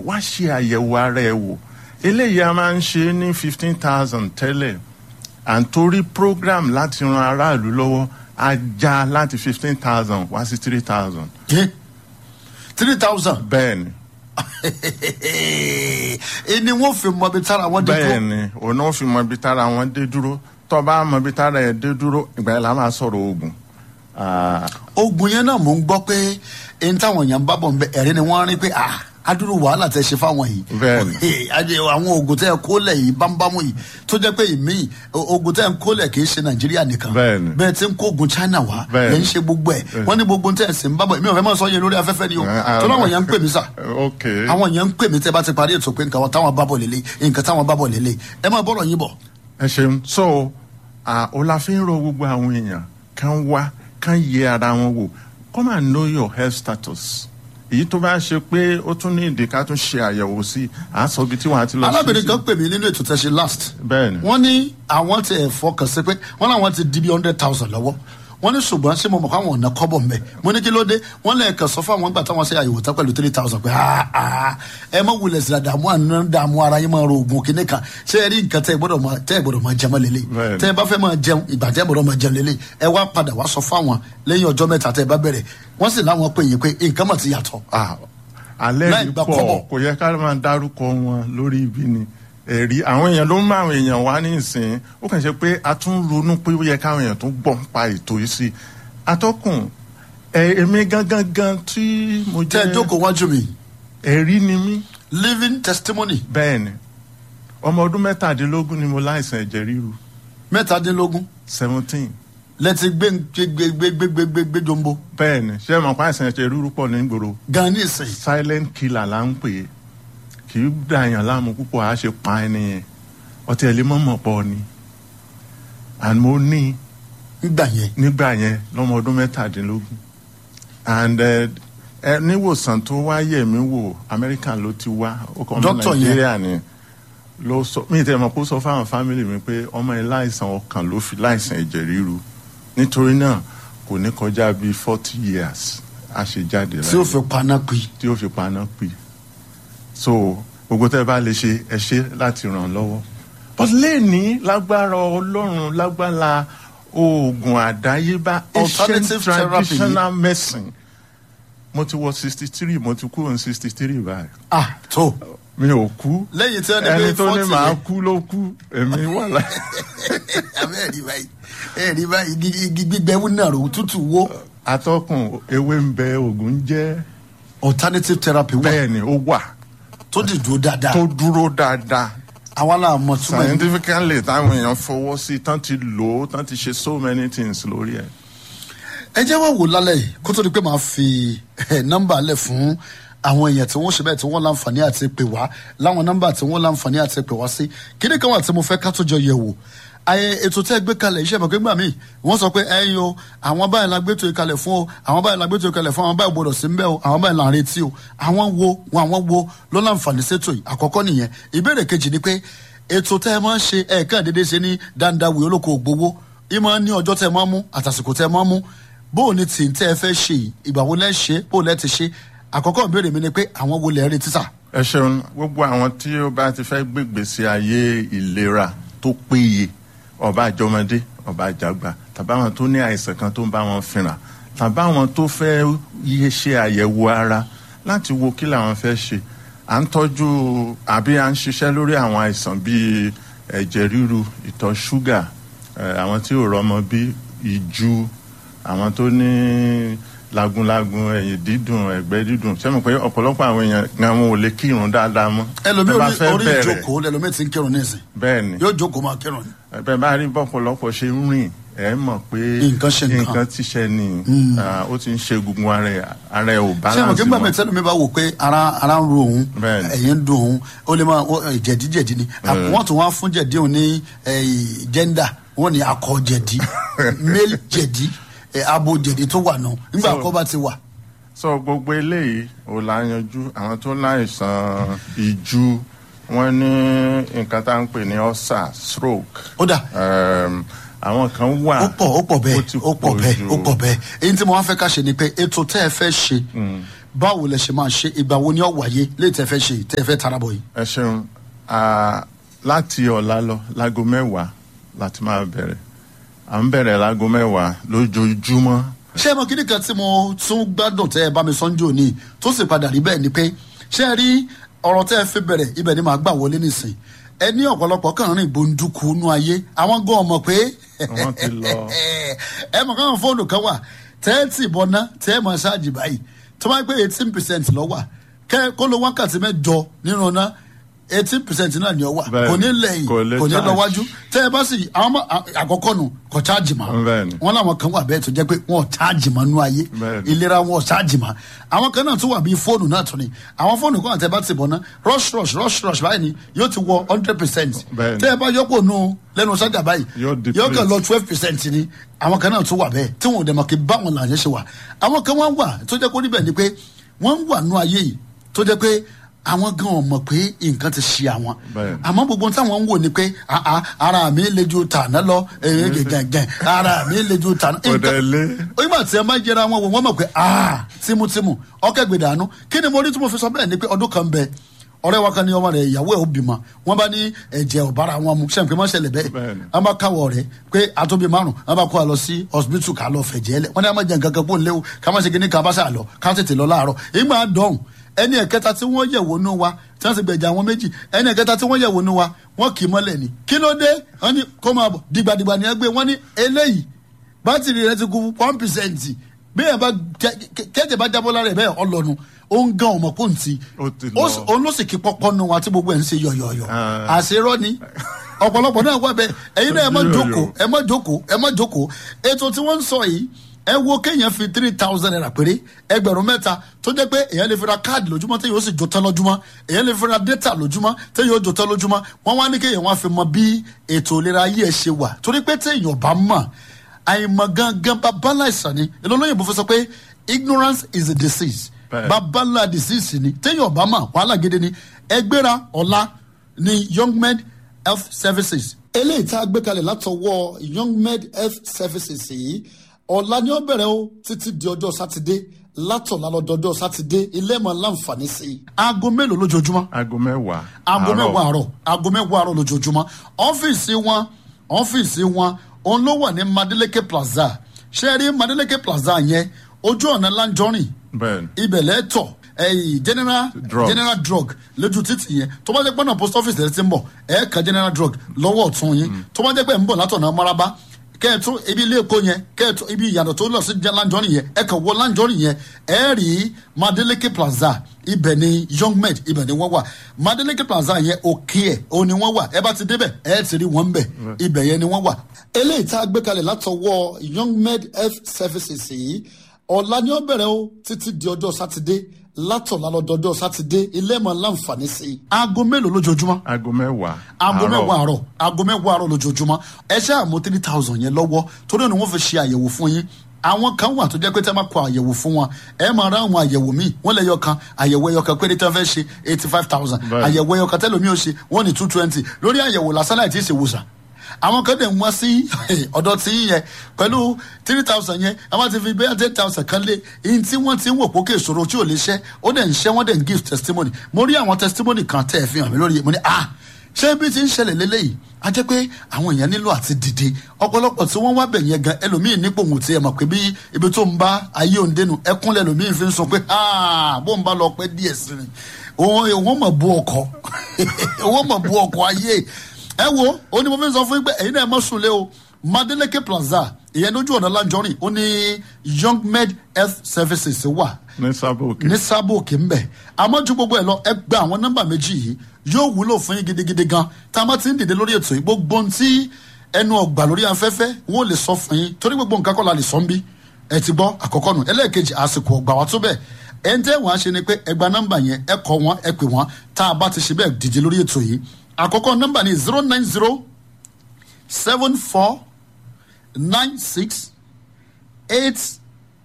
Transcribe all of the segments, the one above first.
wá ṣe àyẹ̀wò ara ẹ wò eléyìí a máa ń ṣe ní fifteen thousand tẹ́lẹ̀ à ń torí program láti ran aráàlú lọ́wọ́ a já láti fifteen thousand wá sí three thousand three thousand bẹ́ẹ̀ ni ẹni wọn fi mọ ibi tára wọn dé bẹ́ẹ̀ tó ni òun náà fi mọ ibi tára wọn dé dúró tó bá mọ ibi tára ẹ dé dúró ìgbà yẹn la máa sọ̀rọ̀ oògùn Ah, ogun yẹn náà mò ń gbọ́ pé ẹni táwọn èèyàn ń bá bọ̀ ń bẹ ẹ̀rí ni wọ́n rí pé ah adúrú wàhálà tẹ ṣe fáwọn yìí Bẹ́ẹ̀ni. Adé, àwọn oògùn tẹ ẹ kólẹ̀ yìí bámbámú yìí tó jẹ́ pé ìmíì o- oògùn tẹ ẹ ń kólẹ̀ kì í ṣe nàìjíríà nìkan Bẹ́ẹ̀ni. bẹ́ẹ̀ tí ń kó oògùn china wá Bẹ́ẹ̀ni. lẹ́ ń ṣe gbogbo ẹ̀ wọ́n ní gbogbo tẹ ẹ sì ń bá bọ̀ mi ò fẹ́ mọ̀ sọ yẹn lórí afẹ́fẹ́ ni o Ah, tó láwọn èèyàn ń pè mí sà ok àwọn èèyàn ń pè mí tẹ bá ti parí ètò pé nǹkan táwọn bá bọ̀ lélẹ̀ nǹkan táwọn bá bọ̀ lélẹ̀ ẹ máa bọ̀rọ̀ yín bọ̀ ẹ ṣeun so ah, o la fi ń rọ gbogbo àwọn èèyàn kan wá kan yẹ ara wọn wò come and know your health status èyí tó bá ṣe pé ó tún ní ìdí ká tún ṣe àyẹ̀wò sí à á sọ ibi tí wọ́n á ti lọ alábìrin sí kan pè mí nínú ètò tẹ̀sí last bẹ́ẹ̀ ni wọ́n ní àwọn ti ẹ̀ fọkàn sí pé wọ́n láwọn ti di bí hundred thousand lọ́wọ́ wọ́n ní ṣùgbọ́n ṣé mo mọ̀ káwọn ọ̀nà kọ́bọ̀ mbẹ́ mo ní kí ló dé wọ́n lẹ́ẹ̀kan sọ fún àwọn gbà táwọn ṣe àyẹ̀wò tán pẹ̀lú three thousand pé ah ah ẹ má wulẹ̀ sí dààmú àná dààmú ara yín máa ro oògùn kínní kan ṣé ẹ rí nǹkan tẹ́ ẹ gbọ́dọ̀ máa tẹ́ ẹ gbọ́dọ̀ máa jẹun lélẹ̀ Bẹ́ẹ̀ni. tẹ́ ẹ bá fẹ́ máa jẹun ìgbà tẹ́ ẹ gbọ́dọ̀ máa jẹun lélẹ̀ ẹ wá padà wá sọ fáwọn lẹ́yìn ọjọ́ mẹ́ta tẹ́ ẹ bá bẹ̀rẹ̀ wọ́n sì láwọn pè yín pé nǹkan mọ̀ ti yàtọ̀ Ah, alẹ́ Láì yìí gba pọ̀ kọ́bọ̀. kò yẹ ká máa dárúkọ wọn lórí ibi ni ẹ̀rí àwọn èèyàn ló ń mú àwọn èèyàn wá ní ìsìn ó kàn ṣe pé a tún ronú pé ó yẹ káwọn èèyàn tún gbọ́ pa ètò yìí sí atọ́kùn ẹ èmi gangan gan tí mo tẹ́ ẹ jẹ́ jókòó wájú mi ẹ̀rí ni mí living testimony bẹ́ẹ̀ ni ọmọ ọdún mẹ́tàdínlógún ni mo láìsàn ẹ̀jẹ̀ ríru mẹ́tàdínlógún seventeen lẹ́tí gbé gbé gbé gbé gbé gbé gbé jombo bẹ́ẹ̀ ni ṣé ẹ mọ̀ pé àìsàn ẹ̀jẹ̀ ríru pọ̀ ní gbòòrò gan ní ìsìn silent killer là ń pè é kì í dàyàn láàmú púpọ̀ á ṣe pa ẹni yẹn ọtí ẹ̀ lè mọ̀ mọ̀ pọ̀ ni and mo ní nígbà yẹn nígbà yẹn lọ́mọ ọdún mẹ́tàdínlógún and ẹ ẹ níwòsàn tó wá yẹ̀ mí wò amẹ́ríkà ló ti wá ó kọ́ ọmọ Doctor yẹn. nàìjíríà ni ló sọ mí tẹ́ mọ̀ kó sọ fáwọn fámìlì mi pé ọmọ ẹ láìsàn ọkàn ló fi láìsàn ẹ̀jẹ̀ ríru nítorí náà kò ní kọjá bíi forty years a ṣe jáde tí ó fi paná pè tí ó fi paná pè so gbogbo tẹ́ ẹ bá lè ṣe ẹ ṣe láti ràn án lọ́wọ́ but lẹ́ẹ̀ni lágbára ọlọ́run lágbára oògùn àdáyébá Alternative ancient therapy. traditional medicine mo ti wọ sixty three mo ti kúrò ní sixty three báyìí ah tó mi ò kú lẹ́yìn tí wọ́n ní ẹni pé tó ní forty màá yẹn kú ló kú èmi wà láì. abẹ́ ẹ̀rí báyìí ẹ̀rí báyìí igi igi gbígbẹ́ wú náà rò tútù wó atọ́kùn ewé ń bẹ oògùn ń jẹ́ alternative therapy wà bẹ́ẹ̀ ni ó wà tó ti dúró dáadáa tó dúró dáadáa àwa náà mọ̀ túmọ̀ yìí scientifically táwọn èèyàn fọwọ́ sí tán ti lò ó tán ti ṣe so many things lórí ẹ̀. ẹ jẹ́ wá wò lálẹ́ yìí kó tó di pé màá fi eh, nọ́mbà lẹ̀ fún àwọn èèyàn tí wọ́n ṣe bẹ́ẹ̀ tí wọ́n láǹfààní àti pè wá láwọn nọ́mbà tí wọ́n láǹfààní àti pè wá sí kíní kan wà tí mo fẹ́ ká tó jọ yẹ̀ wò ayé ètò tẹ́ ẹ gbé kalẹ̀ iṣẹ́ ìmọ̀ pé gbà mí wọ́n sọ pé ẹ̀yin o àwọn báyìí la gbé tó kalẹ̀ fún o àwọn báyìí la gbé tó kalẹ̀ fún àwọn báyìí gbọdọ̀ sí ń bẹ́ o àwọn báyìí là ń retí o àwọn wo wọn àwọn wo ló láǹfààní sétò yìí àkọ́kọ́ nìyẹn ìbéèrè kejì ni pé ètò tẹ́ ẹ máa ń ṣe ẹ̀ẹ̀kan dédé ṣe ní dáńdáwì olóko ògbówó ìmọ̀ ní ọjọ́ tẹ́ ẹ máa ń mú àtàsìkò tẹ́ ẹ máa ń mú bóò ni tì ń tẹ́ ẹ fẹ́ ṣe yìí ìgbà wo lẹ́ ṣe bóò lẹ́ ti ṣe àkọ́kọ́ ìbéèrè mi ni pé àwọn wo lẹ́ retí sà ẹ ṣeun gbogbo àwọn tí ó bá ti fẹ́ gbégbèsè ayé ìlera tó péye ọba àjọmọdé ọba àjàgbà tàbí àwọn tó ní àìsàn kan tó ń bá wọn fínra tàbí àwọn tó fẹ́ yé ṣe àyẹ̀wò ara láti wo kí làwọn fẹ́ ṣe à ń tọ́jú àbí à ń ṣiṣẹ́ lórí àwọn àìsàn bíi ẹ̀jẹ̀ ríru ìtọ̀ ṣúgà eh, àwọn tí ò rọ́mọ bí ìju àwọn tó ní lagunlagun ẹ̀yìn dídùn ẹ̀gbẹ́ dídùn sẹ́mi pé ọ̀pọ̀lọpọ̀ àwọn èèyàn gan wọn ò lè kírun dáadáa mọ́ ẹlòmíì Tẹ́ bá orí fẹ́ orí bẹ̀rẹ̀, ìjókòó lẹlòmíì ti ń kírun nísìn bẹ́ẹ̀ ni yóò jókòó máa kírun ni bẹ́ẹ̀ bá rí bọ́pọ̀lọpọ̀ ṣe ń rìn ẹ̀ mọ̀ pé Nǹkan ṣe nǹkan. nǹkan ti ṣe ni ah, ó ti ń ṣe gbogbo ara ẹ̀ ara ẹ̀ ò ṣé àwọn balance kí gbàgbé mọ́ tẹ́lẹ̀ mi bá wò pé ara ara ń ro òun Bẹ́ẹ̀ni. ẹ̀yìn ń dùn òun ó lè máa ó- eh, jẹ̀díjẹ̀dí ni Mm. wọ́n tún wá fún jẹ̀dí òun ní eh, gender wọ́n ní akọ jẹ̀dí male jẹ̀dí eh, abo jẹ̀dí tó wà náà nígbà So- àkọ́ bá ti wà so gbogbo eléyìí ò la yanjú àwọn tó láìsàn ìju wọn ní nǹkan tá à ń pè ní ulcer stroke ó dà um, àwọn kan wà ó pọ̀ ó pọ̀ bẹ́ẹ̀ ti ó pọ̀ bẹ́ẹ̀ jù. ó pọ̀ bẹ́ẹ̀ èyí tí mo wá fẹ́ ká ṣe ni pé ètò tẹ́ ẹ fẹ́ ṣe báwo lẹ ṣe máa ṣe ìgbà wo ni ó wáyé lè tẹ́ fẹ́ ṣe tẹ́ fẹ́ tarabọ̀ yìí. ẹ ṣeun Ah, láti ọ̀la lọ láago mẹ́wàá láti máa bẹ̀rẹ̀ à ń bẹ̀rẹ̀ láago mẹ́wàá lójoojúmọ́ ṣé ẹ mọ kíní kan tí mo tún gbádùn tẹ́ ẹ bá mi sọ́njú òní tó sì padà rí bẹ́ẹ̀ ni pé ṣé ẹ rí ọ̀rọ̀ tẹ́ ẹ fi bẹ̀rẹ̀ ibẹ̀ ni màá gbà wọlé nìsín ẹ ní ọ̀pọ̀lọpọ̀ kàn rìn gbòǹdùkú nú ayé àwọn gan ọmọ pé Wọ́n ti lọ. ẹ mọ̀ káwọn fóònù kan wà tẹ́ẹ̀tì bọ́ná tẹ́ ẹ mọ̀ ṣáàjì báyìí tó bá gbé eighteen percent lọ́wọ́ kẹ́ kó lo wákàtí mẹ́jọ nínú ọ̀nà eighteen percent náà ni ọ wà Bẹ́ẹ̀ni, kò ní lẹ́yìn kò lè kò ní charge. lọ wájú tẹ́ ẹ bá sì àwọn ọmọ àkọ́kọ́ nù kò cháàjì mọ́ Bẹ́ẹ̀ni. wọn làwọn kan wà bẹ́ẹ̀ tó jẹ́ pé wọn ò cháàjì mọ́ nú ayé Bẹ́ẹ̀ni. ìlera wọn ò cháàjì mọ́ àwọn kan náà tún wà bíi fóònù náà tún ni àwọn fóònù kan àtẹ bá ti bọ̀ ná rush rush rush rush báyìí ni yóò ti wọ hundred percent Bẹ́ẹ̀ni. tẹ́ ẹ bá yọpọ̀ nù lẹ́nu sájà báyìí Yóò deplete. yóò kàn lọ twelve percent ni àwọn kan náà tún wà bẹ́ẹ̀ tí wọn ò dẹ̀ mọ̀ kí báwọn làyẹn ṣe wà àwọn kan wọ́n wà tó jẹ́ kó níbẹ̀ ni pé wọ́n ń wà nú ayé yìí tó jẹ́ pé àwọn gan ò mọ̀ pé nǹkan ti ṣe àwọn Bẹ́ẹ̀ni. àmọ́ gbogbo táwọn ń wò ni pé "Ah, ah, ara mi le ju tàná lọ èyí gẹ̀gẹ̀ ara mi le ju tàná. Kò dẹ̀ lé. ìgbà tí ẹ máa jẹra wọn wò wọ́n mọ̀ pé "Ah, tímútímú ọkẹ́ gbèdánù kí ni mo rí tí mo fi sọ bẹ́ẹ̀ ni pé ọdún kan bẹ ọ̀rẹ́ wa kan ní ọmọ rẹ̀ ìyàwó ẹ̀ ó bímọ wọ́n bá ní ẹ̀jẹ̀ ọ̀bára wọn mu sẹ́yìn pé má ṣẹlẹ̀ bẹ́ẹ̀ Bẹ́ẹ̀ni. wọ́n bá káwọ̀ rẹ̀ pé àtúbí márùn wọ́n bá kó a lọ sí hospital ká lọ fẹ̀jẹ̀ lẹ̀ wọ́n ní a máa jẹ nǹkan kan kó ń léwu ká má ṣe kíní ká bá ṣà lọ ká tètè lọ láàárọ̀ ìgbà dọ̀hùn ẹni ẹ̀kẹta tí wọ́n yẹ̀wò nú wa tí wọ́n sì gbẹ̀jà àwọn méjì ẹni ẹ̀kẹta tí wọ́n yẹ̀wò nú wa wọ́n kì í mọ́lẹ̀ ni kí ló dé wọ́n ní kó máa bọ̀ dìgbàdìgbà ni ẹ gbé wọ́n ní eléyìí bátìrì rẹ ti kú one percent bí ẹ bá kẹ́jẹ̀ bá jábọ́ lára ẹ̀ bẹ́ẹ̀ ọlọ́nu ó ń gan ọmọ pọ́ǹtì Ó ti lọ. òun ló sì kí pọ́pọ́ nu wa tí gbogbo ẹ̀ ń ṣe yọ̀yọ̀yọ̀ Ah. àṣerọ́ ni ọ̀pọ̀lọpọ̀ náà wà bẹ́ẹ̀ ẹ̀yin náà ẹ má Yọ̀yọ̀. jókòó ẹ má jókòó ẹ má jókòó ètò tí wọ́n ń sọ yìí ẹ wo kéèyàn fi three thousand naira péré ẹgbẹ̀rún mẹ́ta tó jẹ́ pé èèyàn lè fi ra káàdì lójúmọ́ téèyàn ó sì jó tán lójúmọ́ èèyàn lè fi ra data lójúmọ́ téèyàn ó jó tán lójúmọ́ wọ́n wá ní kéèyàn wá fi mọ bí ètò ìlera ayé ẹ ṣe wà torí pé téèyàn bá mọ̀ àìmọ̀ gangan babalá ìsàn ni ìlọ́lọ́yìnbó fi sọ pé ignorance is a disease Bẹ́ẹ̀. babalá disease ni téèyàn bá mọ̀ wàhálà gidi ni ẹgbẹ́ra ọ̀la ni young med health services. eléyìí tá a gbé kalẹ̀ látọwọ́ young med health services yìí ọ̀la ni ó bẹ̀rẹ̀ o títí di ọjọ́ sátidé látọ̀la lọ́dọọdọ́ sátidé ilé mọ̀ láǹfààní sí i. aago mélòó lójoojúmọ́ aago mẹ́wàá. aago àárọ̀. mẹ́wàá àárọ̀ aago mẹ́wàá àárọ̀ lójoojúmọ́ ọ́fíìsì wọn ọ́fíìsì wọn òun ló wà ní Madeleke Plaza ṣé ẹ rí Madeleke Plaza yẹn ojú ọ̀nà Lanjọrin Bẹ́ẹ̀ni. ibẹ̀ lẹ́tọ̀ ẹ̀yìn general Drugs. general drug lójú títì yẹn tó bá jẹ́ pé ọ̀nà post office lẹ́sìn ń bọ̀ ẹ̀ ka general drug lọ́wọ́ ọ̀tún yín tó bá jẹ́ pé ń bọ̀ látọ̀nà maraba kẹ́ẹ̀tún ibi ilé epo yẹn kẹ́ẹ̀tún ibi ìyànà tó lọ sí lanjọ́rin yẹn ẹ̀ kàn wọ lanjọ́rin yẹn ẹ̀ rí Madeleke Plaza ibẹ̀ ni young med ibẹ̀ ni wọ́n wà Madeleke Plaza yẹn òkè ẹ̀ o ni wọ́n wà ẹ bá ti débẹ̀ ẹ̀ ti rí wọn bẹ̀ ibẹ̀ yẹn ni wọ́n wà. eléyìí tá a gbé kalẹ̀ látọwọ́ young med health services yìí ọ̀la ni ó bẹ̀rẹ̀ o títí di ọjọ́ sátidé látọ̀la lọ́dọọdọ́ sátidé ilé mọ̀ láǹfààní sí i. aago mélòó lójoojúmọ́ aago mẹ́wàá. aago àárọ̀. mẹ́wàá àárọ̀ aago mẹ́wàá àárọ̀ lójoojúmọ́ ẹ ṣe àmọ́ three thousand yẹn lọ́wọ́ torí ẹni wọ́n fi ṣe àyẹ̀wò fún yín àwọn kan wà tó jẹ́ pé tẹ́ máa kọ àyẹ̀wò fún wọn ẹ máa rá àwọn àyẹ̀wò míì wọ́n lè yọ kan àyẹ̀wò ẹyọ kan péré tí wọ́n fẹ́ ṣe eighty five thousand Bẹ́ẹ̀. àyẹ̀wò ẹyọ kan tẹ́lómi ò ṣe wọ́n ní two twenty lórí àyẹ̀wò lásán láì tí ì ṣe wòsàn àwọn kan dẹ̀ ń wá sí ọ̀dọ̀ tí yín yẹn pẹ̀lú three thousand yẹn àwọn ti fi bẹ́ẹ̀ ten thousand kan lé ihun tí wọ́n ti ń wò pókè ìṣòro tí ò lè ṣẹ́ ó dẹ̀ ń ṣẹ́ wọ́n dẹ̀ ń give testimony mo rí àwọn testimony kan tẹ́ ẹ̀ fi hàn mí lórí mo ní ah ṣé bí ti ń ṣẹlẹ̀ lélẹ́yìí a jẹ́ pé àwọn èèyàn nílò àti dìde ọ̀pọ̀lọpọ̀ tí wọ́n wá bẹ̀ yẹn gan ẹlòmíín nípò òun ti ẹ̀ mọ̀ pé bí ibi tó ń bá ayé òun dénú ẹkún lẹ́lòmíín fi ń sọ pé ah bó ń bá lọ pẹ́ díẹ̀ sí ni òun òun mọ̀ bú ọkọ̀ òun mọ̀ bú ọkọ̀ ayé ẹ wo ó ní mo fi ń sọ fún yín pé ẹ̀yin náà ẹ mọ̀ sùn lé o Madeleke Plaza ìyẹn lójú ọ̀nà Lanjọrin ó ní Young Med Health Services wà ní sábòkè. ní sábò òkè ń bẹ̀ àmọ́ ju gbogbo ẹ̀ lọ ẹ gba àwọn nọ́mbà méjì yìí yóò wúlò fún yín gidigidi gan tá a bá ti ń dìde lórí ètò yìí gbogbo ohun tí ẹnu ọgbà lórí afẹ́fẹ́ wọn ò lè sọ fún yín torí gbogbo nǹkan kọ́ la lè sọ ń bí ẹ ti gbọ́ àkọ́kọ́ nù ẹlẹ́ẹ̀kejì àsìkò ọgbà wa tó bẹ́ẹ̀ ẹ ń tẹ́ wọ́n á ṣe ni pé ẹ gba nọ́mbà yẹn ẹ kọ́ wọn ẹ pè wọ́n tá a bá ti ṣe bẹ́ẹ̀ dìde lórí ètò yìí àkọ́kọ́ nọ́mbà ni zero nine zero seven four nine six eight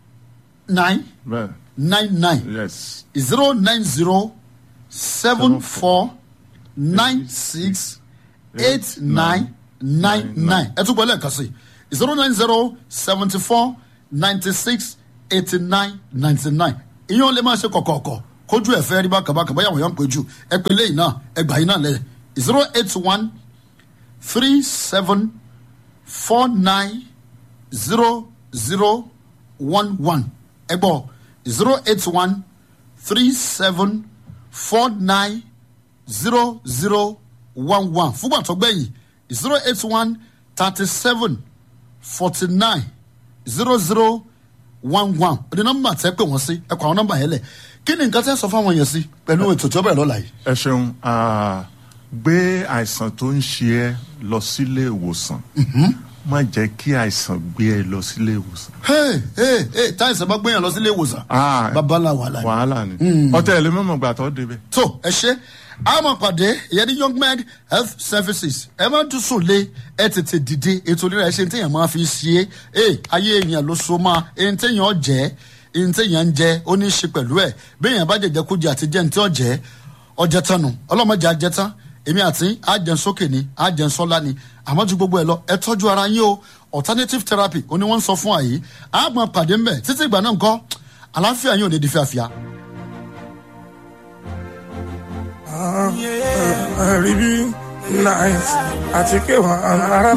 nine bẹ́ẹ̀ nine nine yes zero nine zero seven four nine six eight nine nine nine ẹ tún gbọ́ lẹ́ẹ̀kan sí zero nine zero seventy four ninety six eighty nine ninety nine ìyẹn lè máa ṣe kọ̀kọ̀ọ̀kọ̀ kójú ẹ̀ fẹ́ rí bákan bákan báyà wọ́n yàn pé jù ẹ pé lẹ́yìn náà ẹ gbà yín náà lẹ̀ zero eight one three seven four nine zero zero one one ẹ gbọ́ zero eight one three seven four nine zero zero one one fúgbà tó gbẹ̀yìn zero eight one thirty seven forty nine zero zero one one ọdún nọmba tẹ pé wọn sí ẹ kọ àwọn nọmba yẹn lẹ kí ni nǹkan tẹ sọ fáwọn yẹn sí pẹ̀lú ètò tí ó bẹ̀rẹ̀ lọ́la yìí. ẹ ṣeun ah, gbé àìsàn tó ń ṣe ẹ lọ sílé ìwòsàn má jẹ́ kí àìsàn gbé ẹ lọ sílé ìwòsàn. hey hey hey táìsàn bá gbẹ̀yàn lọ sílé ìwòsàn Ah, babalá wàhálà ni. wàhálà ni ọtẹ ẹ lè mọ̀mọ́ gbà tó débẹ̀. tó ẹ ṣe àmọ pàdé ìyẹn ní young men health services ẹ máa tún sùn lé ẹ tètè dìde ètò ìlera ẹ ṣe ní téèyàn máa fi ṣe é ẹ ayé èèyàn ló so máa ẹni téèyàn jẹ ẹni téèyàn ń jẹ ó ní í ṣe pẹ̀lú ẹ béèyàn bá jẹjẹ kó jẹ àti jẹ ní tí ó jẹ ọjẹ tán nu ọlọmọdé ajẹ tán èmi àti àjẹn sókè ni àjẹn sọlá ni àmọ́ ju gbogbo ẹ lọ ẹ tọ́jú ara yín o alternative therapy ó ní wọ́n ń sọ fún àyè àgbọn pàdé ńbẹ títí ìgbà náà ńkọ́ àlàáfíà yín ò ní di fíafíà. rí bí nice àti kéwà ara